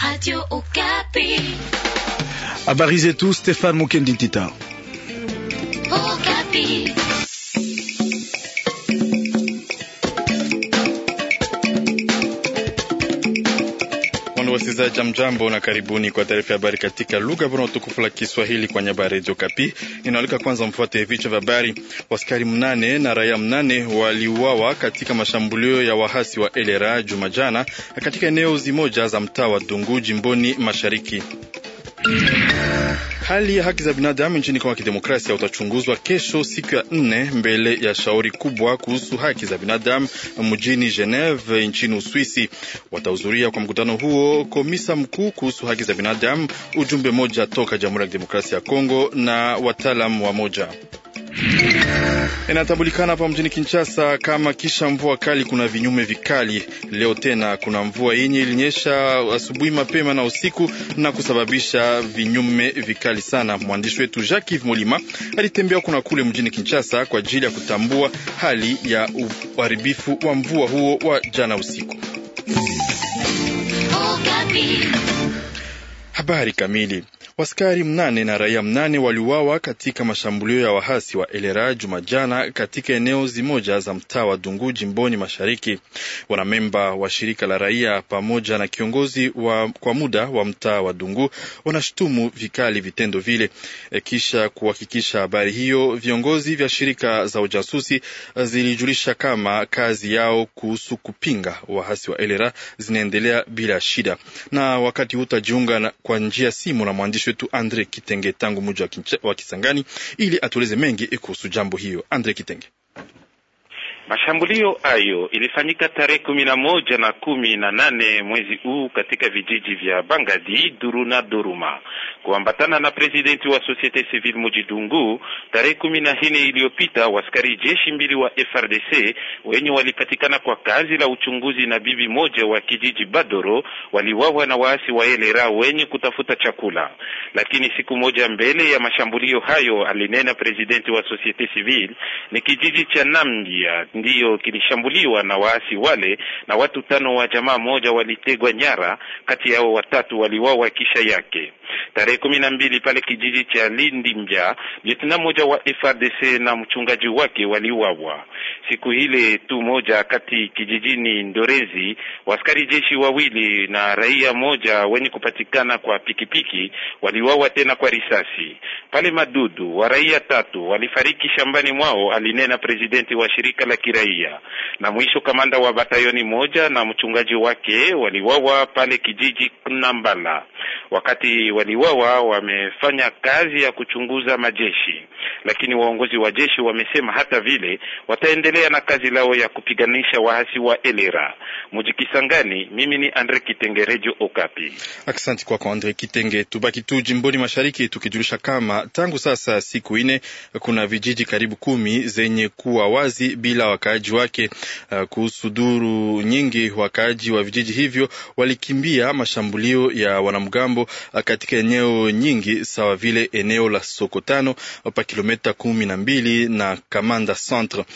Habari zetu Stefan Mukendi Ntita. Wasikilizaji mjambo na karibuni kwa taarifa ya habari katika lugha bora tukufu la Kiswahili kwa nyaba ya redio Kapi. Ninaalika kwanza mfuate vichwa vya habari. Waskari mnane na raia mnane waliuawa katika mashambulio ya wahasi wa Elera Jumajana katika eneo zimoja za mtaa wa Dungu jimboni mashariki. Hali ya haki za binadamu nchini Kongo ya Kidemokrasia utachunguzwa kesho siku ya nne mbele ya shauri kubwa kuhusu haki za binadamu mjini Geneve nchini Uswisi. Watahudhuria kwa mkutano huo komisa mkuu kuhusu haki za binadamu, ujumbe moja toka Jamhuri ya Kidemokrasia ya Kongo na wataalamu wa moja Inatambulikana hapa mjini Kinshasa kama kisha mvua kali kuna vinyume vikali. Leo tena kuna mvua yenye ilinyesha asubuhi mapema na usiku na kusababisha vinyume vikali sana. Mwandishi wetu Jacques Molima alitembea kuna kule mjini Kinshasa kwa ajili ya kutambua hali ya uharibifu wa mvua huo wa jana usiku. Habari kamili Waskari mnane na raia mnane waliuawa katika mashambulio ya wahasi wa Elera Jumajana katika eneo zimoja za mtaa wa Dungu jimboni mashariki. Wanamemba wa shirika la raia pamoja na kiongozi wa kwa muda wa mtaa wa Dungu wanashutumu vikali vitendo vile. E, kisha kuhakikisha habari hiyo, viongozi vya shirika za ujasusi zilijulisha kama kazi yao kuhusu kupinga wahasi wa Elera zinaendelea bila shida. Na wakati utajiunga kwa njia simu na mwandishi wetu Andre Kitenge tangu mji wa Kisangani ili atueleze mengi kuhusu jambo hiyo. Andre Kitenge. Mashambulio hayo ilifanyika tarehe kumi na moja na kumi na nane mwezi huu katika vijiji vya Bangadi, Duru na Duruma kuambatana na presidenti wa Societe Civile Mujidungu. Tarehe kumi na nne iliyopita waskari jeshi mbili wa FRDC wenye walipatikana kwa kazi la uchunguzi na bibi moja wa kijiji Badoro waliwawa na waasi wa Elera wenye kutafuta chakula. Lakini siku moja mbele ya mashambulio hayo, alinena presidenti wa Societe Civile, ni kijiji cha Nambia ndiyo kilishambuliwa na waasi wale, na watu tano wa jamaa moja walitegwa nyara, kati yao watatu waliwawa kisha yake. Tarehe kumi na mbili pale kijiji cha Lindimbya, lieutenant moja wa FRDC na mchungaji wake waliuawa. Siku ile tu moja kati kijijini Ndorezi, waskari jeshi wawili na raia moja wenye kupatikana kwa pikipiki waliuawa tena kwa risasi. Pale Madudu, wa raia tatu walifariki shambani mwao, alinena presidenti wa shirika la kiraia. Na mwisho kamanda wa batayoni moja na mchungaji wake waliuawa pale kijiji Nambala. Wakati waliwawa wamefanya kazi ya kuchunguza majeshi, lakini waongozi wa jeshi wamesema hata vile wataendelea na kazi lao ya kupiganisha waasi wa Elera. Muji Kisangani, mimi ni Andre Kitenge, Radio Okapi. Asante kwako Andre Kitenge. Tubaki tu jimboni mashariki tukijulisha kama tangu sasa siku ine kuna vijiji karibu kumi zenye kuwa wazi bila wakaaji wake. Uh, kuhusu duru nyingi, wakaaji wa vijiji hivyo walikimbia mashambulio ya wanamgambo katika eneo nyingi sawa vile eneo la Sokotano pa kilomita kumi na mbili na Kamanda Centre.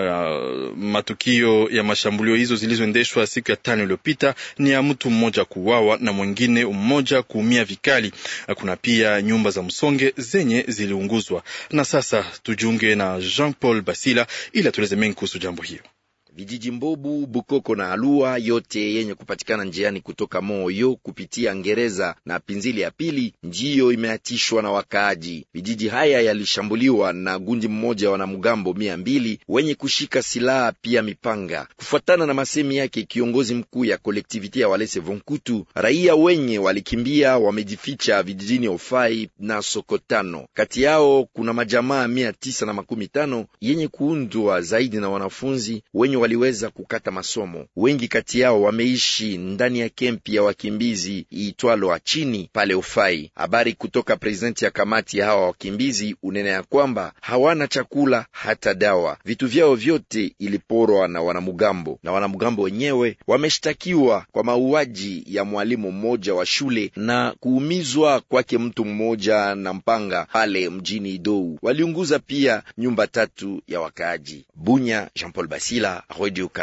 Uh, matukio ya mashambulio hizo zilizoendeshwa siku ya tano iliyopita ni ya mtu mmoja kuuawa na mwingine mmoja kuumia vikali. Uh, kuna pia nyumba za msonge zenye ziliunguzwa. Na sasa tujiunge na Jean Paul Basila ili atueleze mengi kuhusu jambo hiyo. Vijiji Mbobu, Bukoko na Alua yote yenye kupatikana njiani kutoka Moyo kupitia Ngereza na Pinzili ya pili ndiyo imeatishwa na wakaaji. Vijiji haya yalishambuliwa na gundi mmoja wa wanamgambo mia mbili wenye kushika silaha pia mipanga. Kufuatana na masemi yake kiongozi mkuu ya kolektiviti ya Walese Vonkutu, raia wenye walikimbia wamejificha vijijini Ofai na Sokotano. Kati yao kuna majamaa mia tisa na makumi tano yenye kuundwa zaidi na wanafunzi wenye waliweza kukata masomo. Wengi kati yao wameishi ndani ya kempi ya wakimbizi iitwalo Achini pale Ufai. Habari kutoka prezidenti ya kamati ya hawa wakimbizi unena ya kwamba hawana chakula hata dawa. Vitu vyao vyote iliporwa na wanamugambo, na wanamugambo wenyewe wameshtakiwa kwa mauaji ya mwalimu mmoja wa shule na kuumizwa kwake mtu mmoja na mpanga pale mjini Idou. Waliunguza pia nyumba tatu ya wakaaji. Bunya, Jean Paul Basila, Radio Kapi.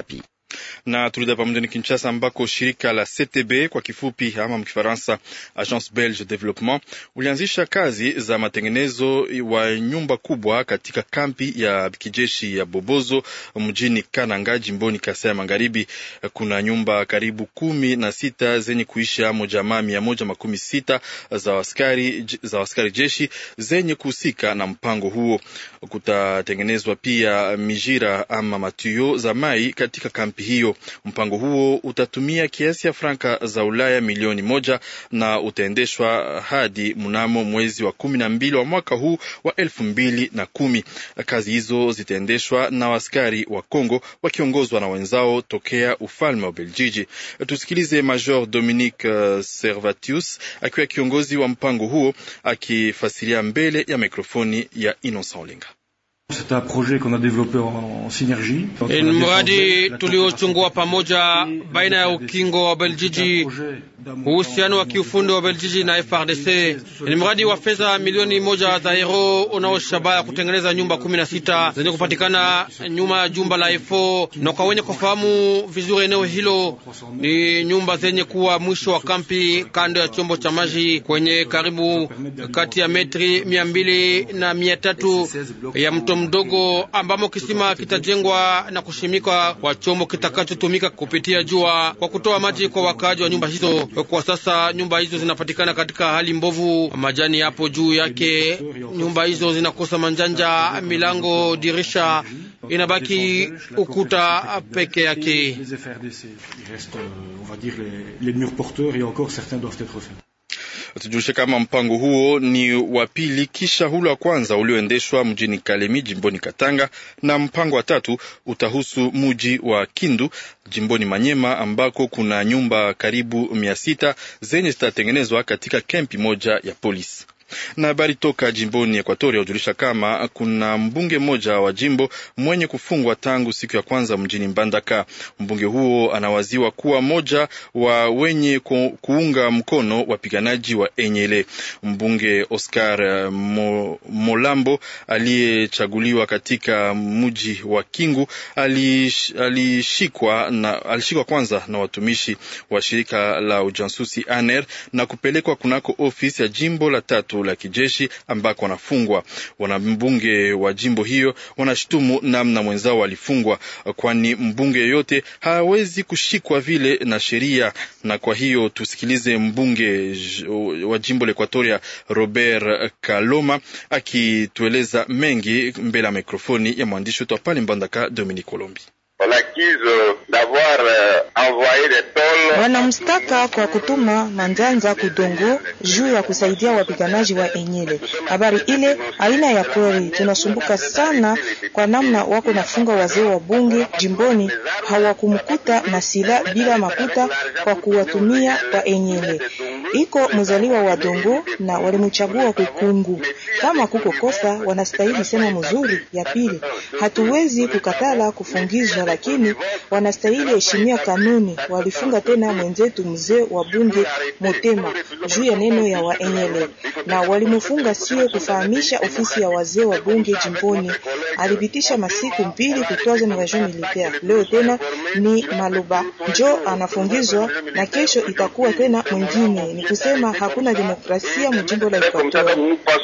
na turudi hapa mjini Kinshasa ambako shirika la CTB kwa kifupi ama mkifaransa Agence Belge Development ulianzisha kazi za matengenezo wa nyumba kubwa katika kampi ya kijeshi ya Bobozo mjini Kananga jimboni Kasai ya Magharibi. Kuna nyumba karibu kumi na sita zenye kuishi amo jamaa mia moja makumi sita za askari za askari jeshi zenye kuhusika na mpango huo. Kutatengenezwa pia mijira ama matuyo za mai katika kampi hiyo. Mpango huo utatumia kiasi ya franka za Ulaya milioni moja na utaendeshwa hadi mnamo mwezi wa kumi na mbili wa mwaka huu wa elfu mbili na kumi. Kazi hizo zitaendeshwa na askari wa Kongo wakiongozwa na wenzao tokea ufalme wa Beljiji. Tusikilize Major Dominique Servatius akiwa kiongozi wa mpango huo akifasiria mbele ya mikrofoni ya Innocent Olinga. Ni mradi tuliochungua pamoja baina ya ukingo wa Beljiji, uhusiano wa kiufundi wa Beljiji na FRDC. Ni mradi wa fedha milioni moja za euro unaoshabaha kutengeneza nyumba kumi na sita zenye kupatikana nyuma ya jumba la EFO, na kwa wenye kufahamu vizuri eneo hilo, ni nyumba zenye kuwa mwisho wa kampi kando ya chombo cha maji kwenye karibu kati ya metri mia mbili na mia tatu ya mto mdogo ambamo kisima kitajengwa na kushimikwa kwa chombo kitakachotumika kupitia jua kwa kutoa maji kwa wakaaji wa nyumba hizo. Kwa sasa nyumba hizo zinapatikana katika hali mbovu, majani yapo juu yake. Nyumba hizo zinakosa manjanja, milango, dirisha, inabaki ukuta peke yake. Tujulishe kama mpango huo ni wa pili kisha hula wa kwanza ulioendeshwa mjini Kalemi jimboni Katanga, na mpango wa tatu utahusu muji wa Kindu jimboni Manyema ambako kuna nyumba karibu mia sita zenye zitatengenezwa katika kempi moja ya polisi na habari toka jimboni Ekuatoria hujulisha kama kuna mbunge mmoja wa jimbo mwenye kufungwa tangu siku ya kwanza mjini Mbandaka. Mbunge huo anawaziwa kuwa mmoja wa wenye ku, kuunga mkono wapiganaji wa Enyele. Mbunge Oscar Mo, Molambo aliyechaguliwa katika mji wa Kingu alishikwa na alishikwa kwanza na watumishi wa shirika la ujasusi ANER na kupelekwa kunako ofisi ya jimbo la tatu la kijeshi ambako wanafungwa. Wanambunge wa jimbo hiyo wanashutumu namna mwenzao walifungwa, kwani mbunge yeyote hawezi kushikwa vile na sheria. Na kwa hiyo tusikilize mbunge wa jimbo la Ekuatoria Robert Kaloma akitueleza mengi mbele ya mikrofoni ya mwandishi wetu wa pale Mbandaka Dominique Colombi. Wanamstaka kwa kutuma manjanja kudongo juu ya kusaidia wapiganaji wa Enyele. Habari ile aina ya kweli, tunasumbuka sana kwa namna wako nafunga wazee wa bunge jimboni, hawakumkuta na sila bila makuta kwa kuwatumia kwa Enyele. Iko mzaliwa wa Dongo na walimchagua kukungu. Kama kuko kosa, wanastahili sema mzuri. Ya pili, hatuwezi kukatala kufungizwa, lakini wanastahili heshimia kanuni. Walifunga tena mwenzetu mzee wa bunge Motema juu ya neno ya waenyele, na walimfunga sio kufahamisha ofisi ya wazee wa bunge jimboni. Alipitisha masiku mbili kutwaza na region militaire. Leo tena ni Maloba njo anafungizwa na kesho itakuwa tena mwingine. Ni kusema hakuna demokrasia mjimbo la Equateur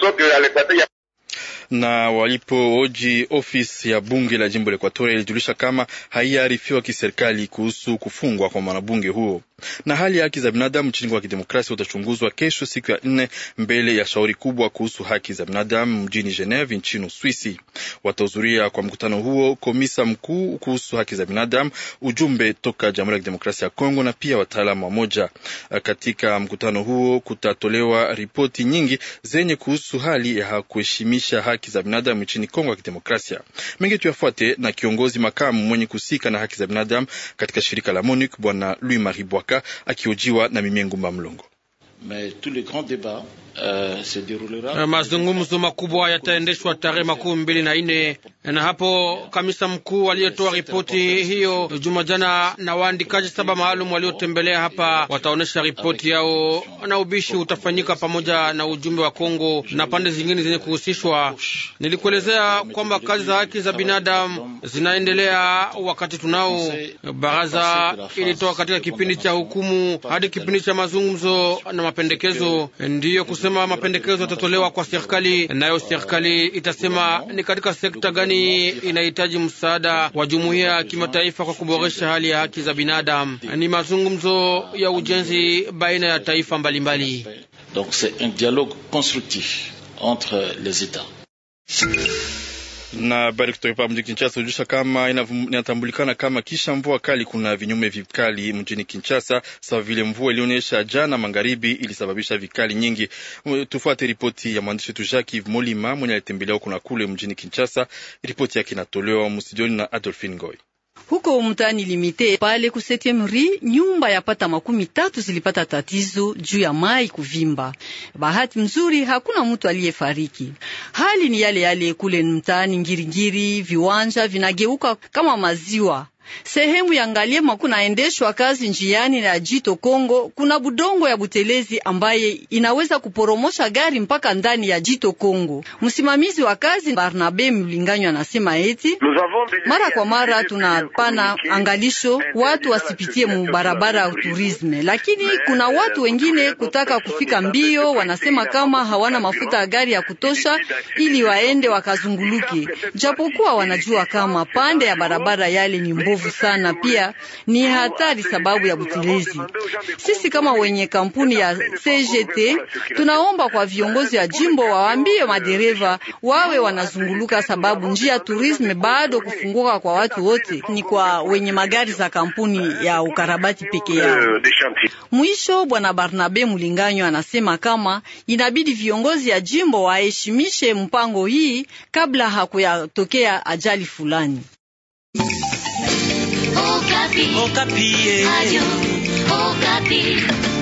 na walipooji ofisi ya bunge la jimbo la Ekuatoria ilijulisha kama haiyaarifiwa kiserikali kuhusu kufungwa kwa mwanabunge huo. Na hali ya haki za binadamu nchini Kongo ya Kidemokrasia utachunguzwa kesho siku ya nne mbele ya shauri kubwa kuhusu haki za binadamu mjini Geneve nchini Uswisi. Watahudhuria kwa mkutano huo komisa mkuu kuhusu haki za binadamu, ujumbe toka Jamhuri ya Kidemokrasia ya Kongo na pia wataalamu wamoja. Katika mkutano huo kutatolewa ripoti nyingi zenye kuhusu hali ya kuheshimisha haki za binadamu nchini Kongo ya Kidemokrasia. Mengi tuyafuate na kiongozi makamu mwenye kusika na haki za binadamu katika shirika la MONUC Bwana Louis Marie Bwaka akihojiwa na Mimie Ngumba Mlongo. Mazungumzo makubwa yataendeshwa tarehe makumi mbili na nne na hapo kamisa mkuu aliyetoa ripoti hiyo juma jana na waandikaji saba maalum waliotembelea hapa wataonyesha ripoti yao, na ubishi utafanyika pamoja na ujumbe wa Kongo na pande zingine zenye kuhusishwa. Nilikuelezea kwamba kazi za haki za binadamu zinaendelea wakati tunao. Baraza ilitoka katika kipindi cha hukumu hadi kipindi cha mazungumzo na mapendekezo, ndiyo kusema mapendekezo yatatolewa kwa serikali, nayo serikali itasema ni katika sekta gani inahitaji msaada wa jumuiya ya kimataifa kwa kuboresha hali ya haki za binadamu. Ni mazungumzo ya ujenzi baina ya taifa mbalimbali mbali. Donc c'est un dialogue constructif entre les États na habari kutoka hapa mjini Kinshasa hujusha kama inatambulikana kama kisha mvua kali kuna vinyume vikali mjini Kinshasa, sawa vile mvua ilionyesha jana magharibi ilisababisha vikali nyingi. Tufuate ripoti ya mwandishi wetu Jacques Molima mwenye alitembelea huko na kule mjini Kinshasa. Ripoti yake inatolewa mstudioni na Adolphine Ngoy. Huko mtaani Limite pale ku Septieme Rue, nyumba yapata makumi tatu zilipata tatizo juu ya mai kuvimba. Bahati mzuri hakuna mtu aliyefariki. Hali ni yale yale kule mtaani Ngiringiri, viwanja vinageuka kama maziwa. Sehemu ya Ngaliema kunaendeshwa kazi njiani na jito Kongo, kuna budongo ya butelezi ambaye inaweza kuporomosha gari mpaka ndani ya jito Kongo. Msimamizi wa kazi Barnabe Mlinganywa anasema eti mara kwa mara tunapana angalisho watu wasipitie mu barabara ya turisme, lakini kuna watu wengine kutaka kufika mbio, wanasema kama hawana mafuta ya gari ya kutosha ili waende wakazunguluke, japokuwa wanajua kama pande ya barabara yale ni mbovu sana, pia ni hatari sababu ya butelezi. Sisi kama wenye kampuni ya CGT tunaomba kwa viongozi wa jimbo waambie madereva wawe wanazunguluka, sababu njia turisme bado kufunguka kwa watu wote, ni kwa wenye magari za kampuni ya ukarabati peke yao. Mwisho, bwana Barnabe Mulinganyo anasema kama inabidi viongozi ya jimbo waheshimishe mpango hii kabla hakuyatokea ajali fulani. Okapi. Okapi. Ayo, Okapi.